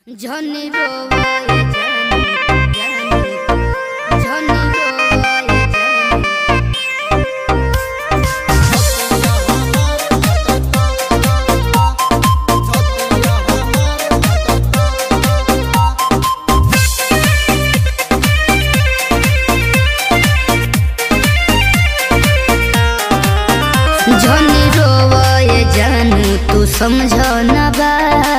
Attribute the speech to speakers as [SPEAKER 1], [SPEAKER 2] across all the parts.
[SPEAKER 1] झनी रोवाए जानी जानी झनी रोवाए जानी झनी रोवाए जानू तू समझ न बा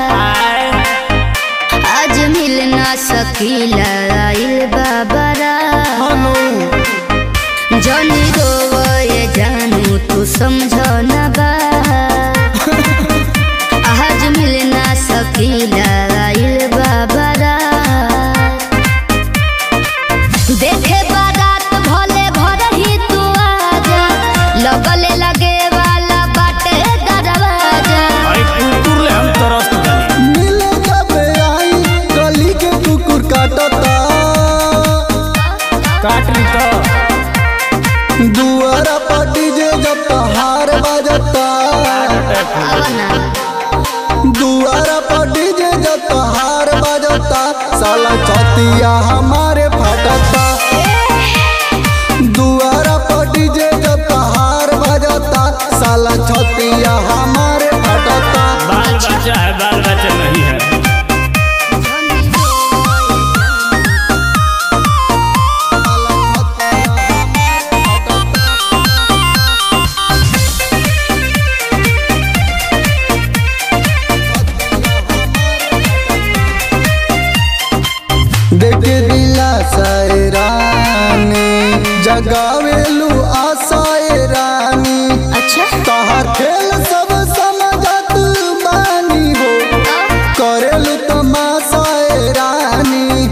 [SPEAKER 1] आज मिल ना सकीला आइल बाबरा जनी रोवाए जानू तू समझ न बा आज मिल ना सकीला आइल बाबरा देखे बारात भले घर ही तू आजा लगले लगे वाला बाटे दरवाजा
[SPEAKER 2] अरे कुकुर ले हम तरस गए
[SPEAKER 3] मिले जब आई गली के कुकुर काटता
[SPEAKER 2] काट ली तो
[SPEAKER 3] दुआरा पर डीजे जब तहार बजता
[SPEAKER 1] आवना
[SPEAKER 3] दुआरा पर डीजे जब तहार बजता साला चौतिया हमारे फटता दुआरा पर डीजे जब तहार बजता साला चौतिया हमारे फटता
[SPEAKER 2] बाल बच्चा है बाल बच्चा नहीं है
[SPEAKER 3] देखे दिला सैरानी जगावेलू आशाए रानी
[SPEAKER 1] अच्छा
[SPEAKER 3] तहार खेल सब समझत बानी हो करेलू तमाशाए रानी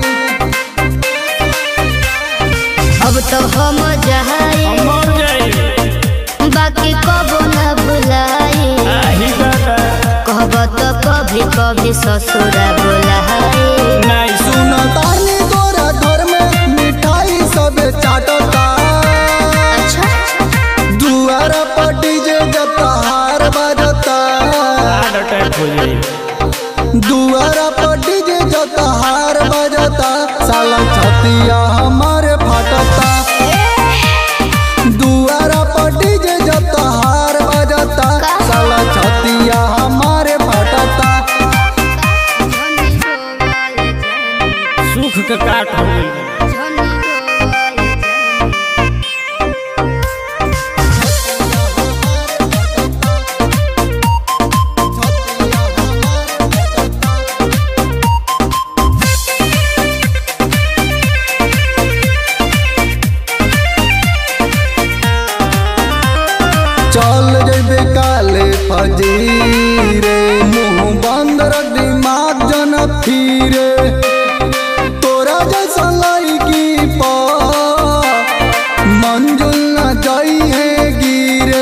[SPEAKER 1] अब तो हम जहाए
[SPEAKER 2] हम मर जाए
[SPEAKER 1] बाकी कबो न भुलाए
[SPEAKER 2] आही दादा
[SPEAKER 1] कहब तो कभी कभी ससुरा बुलाए
[SPEAKER 2] नहीं सुन
[SPEAKER 3] सुन तानी तोरा घर में मिठाई सब चाटता
[SPEAKER 1] अच्छा
[SPEAKER 3] दुआर पर डीजे जब तहार बजता
[SPEAKER 2] हार्ट अटैक हो जाए
[SPEAKER 3] दुआर पर डीजे जब तहार बजता साला छतिया हमारे फटता दुआरा पर डीजे जब तहार बजता साला छतिया हमारे फटता
[SPEAKER 2] सुख के काट हो गई
[SPEAKER 3] चल जैबे काले फजीरे मुंह बंद रख दिमाग जन फिरे तोरा जैसा लड़की पा मंजुल न जाई है गिरे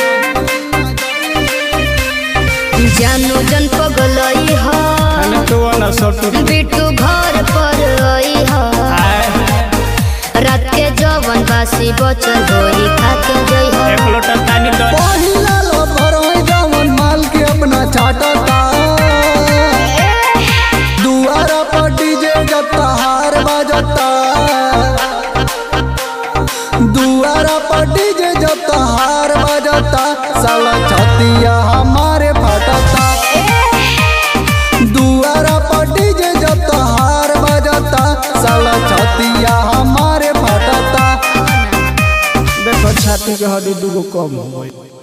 [SPEAKER 1] जानू जन पगलई ह
[SPEAKER 2] खाने तो वाला सटू
[SPEAKER 1] बिट्टू घर पर आई ह रात के जवन बासी बचल होई खाके जई ह
[SPEAKER 2] एक लोटा पानी दो
[SPEAKER 3] पहिला लफर है जवन माल के अपना चाटता दुआरा पर डीजे जब तहार बजता दुआरा पर डीजे जब तहार बजता साला छतिया हमारे फटता दुआरा पर डीजे जब तहार बजता साला छतिया हमारे फटता
[SPEAKER 2] देखो छाती के हड्डी दूगो कम हो गई